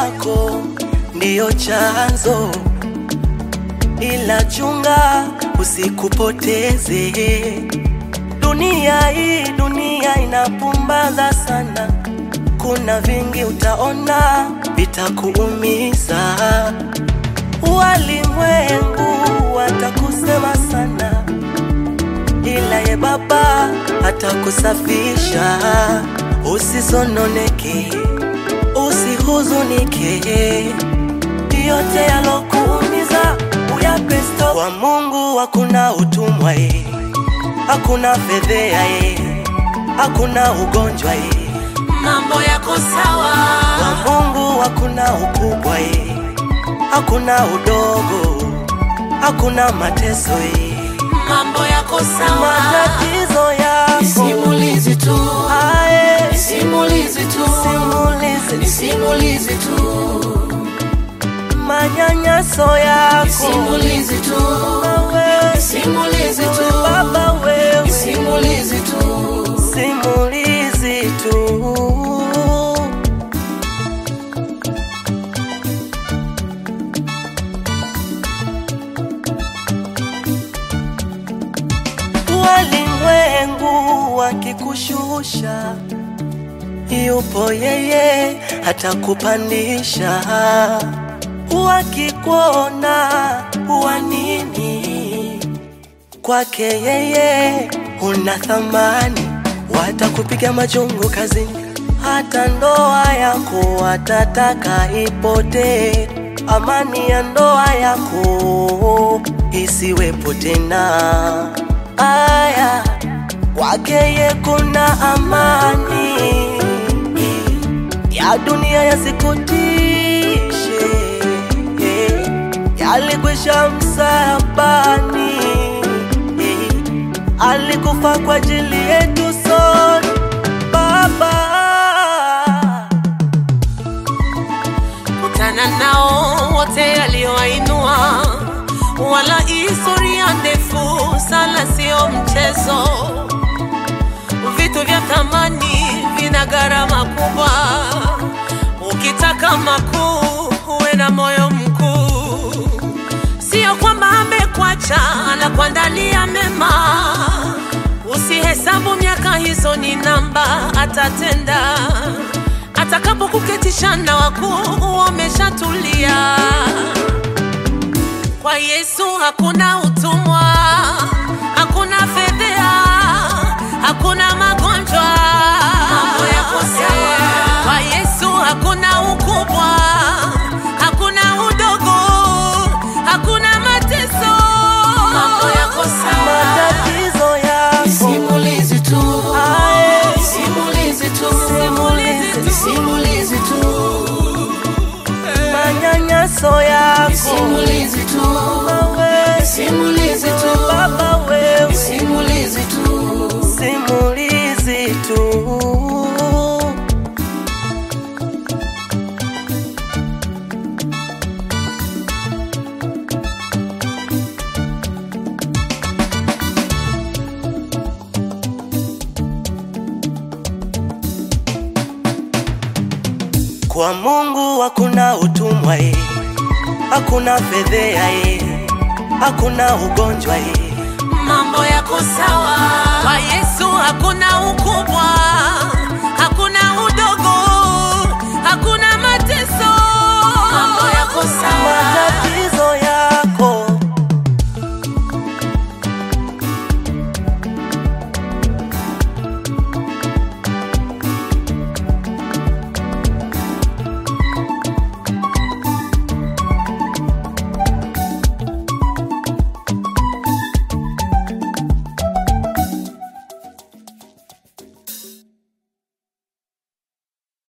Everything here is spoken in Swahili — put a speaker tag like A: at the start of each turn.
A: yako ndiyo chanzo, ila chunga usikupoteze. Dunia hii, dunia inapumbaza sana, kuna vingi utaona vitakuumiza. Walimwengu watakusema sana, ila ye Baba atakusafisha. Usisononeke, usihuzunike, yote yalokuumiza uyape stop. Kwa Mungu hakuna utumwa ye, hakuna fedhea ye, hakuna ugonjwa ye.
B: mambo yako sawa,
A: Kwa Mungu hakuna ukubwa ye, hakuna udogo, hakuna mateso ye.
B: mambo yako sawa,
A: Matatizo yako
B: simulizi tu,
A: aye,
B: simulizi tu,
A: simulizi,
B: simulizi tu,
A: manyanyaso yako
B: simulizi tu,
A: wewe,
B: simulizi tu,
A: Baba wewe,
B: simulizi tu.
A: simulizi tu. Walimwengu wakikushusha, yupo yeye atakupandisha. Wakikuona wa nini, kwake yeye una thamani. Watakupiga majungu kazini, hata ndoa yako watataka ipotee. Amani ya ndoa yako isiwepo tena. Aya, kwake ye kuna amani ya dunia yasikutishe, yalikwisha msalabani, alikufa kwa ajili yetu sote. Baba,
B: kutana nao wote aliowainua, wala historia ndefu sana, sio mchezo. Vitu vya thamani vina gharama kubwa, ukitaka makuu uwe na moyo mkuu. Sio kwamba amekwacha, anakuandalia mema. Usihesabu miaka hizo ni namba, atatenda atakapokuketisha na wakuu wameshatulia. Kwa Yesu hakuna utumwa, hakuna fedhea, hakuna magonjwa. Mambo yako sawa. Kwa Yesu hakuna ukubwa, hakuna udogo, hakuna mateso. Mambo yako sawa.
A: matatizo yako
B: Simulizi tu,
A: aye,
B: simulizi tu,
A: Simulizi tu.
B: simulizi tu,
A: manyanyaso yako
B: simulizi tu,
A: wewe,
B: simulizi tu,
A: Baba wewe,
B: simulizi tu.
A: simulizi tu. Kwa Mungu hakuna utumwa ye, hakuna fedhea ye, hakuna ugonjwa ye.
B: Mambo yako sawa, kwa Yesu hakuna ukubwa,